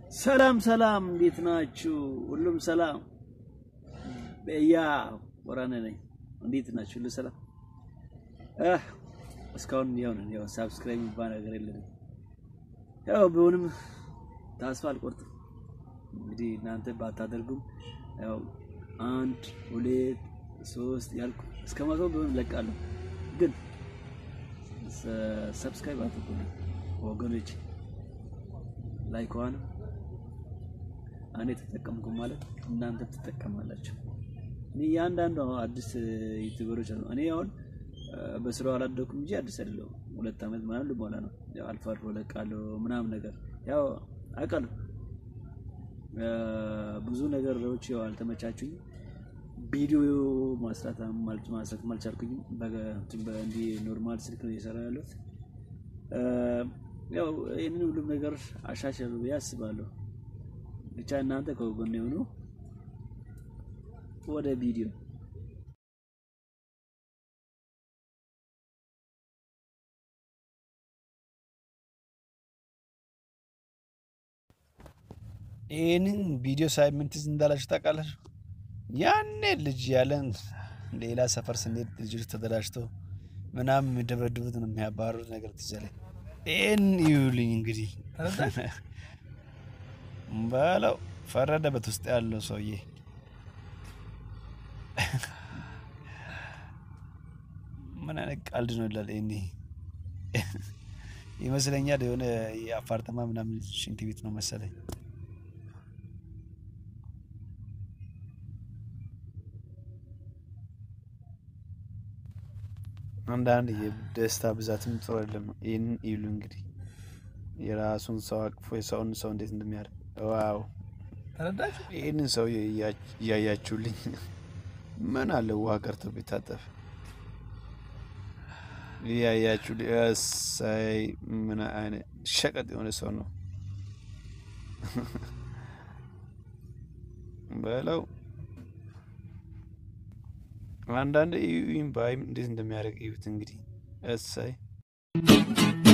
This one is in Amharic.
ሰላም ሰላም፣ እንዴት ናችሁ? ሁሉም ሰላም በያ ወራነ ነኝ። እንዴት ናችሁ? ሁሉ ሰላም አህ እስካሁን ያው ነን። ያው ሳብስክራይብ የሚባል ነገር የለንም። ያው ቢሆንም ተስፋ አልቆርጥም። እንግዲህ እናንተ ባታደርጉም ያው አንድ ሁለት ሶስት ያልኩ እስከ መቶ ቢሆን እለቃለሁ። ግን ሰብስክራይብ አድርጉልኝ ወገኖች። ላይክዋንም እኔ ተጠቀምኩ ማለት እናንተ ትጠቀማላችሁ። እኔ ያንዳንዱ አዲስ ዩቲዩበሮች ነው። እኔ አሁን በስራው አላደኩም እንጂ አዲስ አይደለሁም። ሁለት ዓመት ምናምን ልሞላ ነው። ያው አልፎ አልፎ እለቃለሁ ምናምን ነገር ያው አውቃለሁ። ብዙ ነገሮች ያው አልተመቻቹኝ። ቪዲዮ ማስራት ማስራት አልቻልኩኝም። በእንዲህ ኖርማል ስልክ ነው እየሰራ ያለሁት። ያው ይህንን ሁሉም ነገር አሻሽሉ ብዬ አስባለሁ። ብቻ እናንተ ከጎን የሆኑ ወደ ቪዲዮ ይህንን ቪዲዮ ሳይ ምን ትዝ እንዳላችሁ ታውቃላችሁ? ያኔ ልጅ ያለን ሌላ ሰፈር ስንሄድ ልጆች ተደራጅተው ምናምን የሚደበድቡት ነው የሚያባሩት ነገር ትዝ አለኝ። ይህን ይዩልኝ እንግዲህ በለው ፈረደበት ውስጥ ያለው ሰውዬ ምን አይነት ቀልድ ነው ይላል። ይሄኔ ይመስለኛል የሆነ የአፓርተማ ምናምን ሽንት ቤት ነው መሰለኝ። አንዳንድ የደስታ ብዛትም ጥሩ አይደለም። ይህንን ይሉ እንግዲህ የራሱን ሰው አቅፎ የሰውን ሰው እንዴት እንደሚያደርግ ዋው! ይህንን ሰው እያያችሁልኝ ምን አለ ውሃ ቀርቶ ቢታጠፍ እያያችሁ እሰይ! ምን አይነት ሸቀጥ የሆነ ሰው ነው በለው። አንዳንድ ባይም እንዴት እንደሚያደርግ እዩት እንግዲህ እሰይ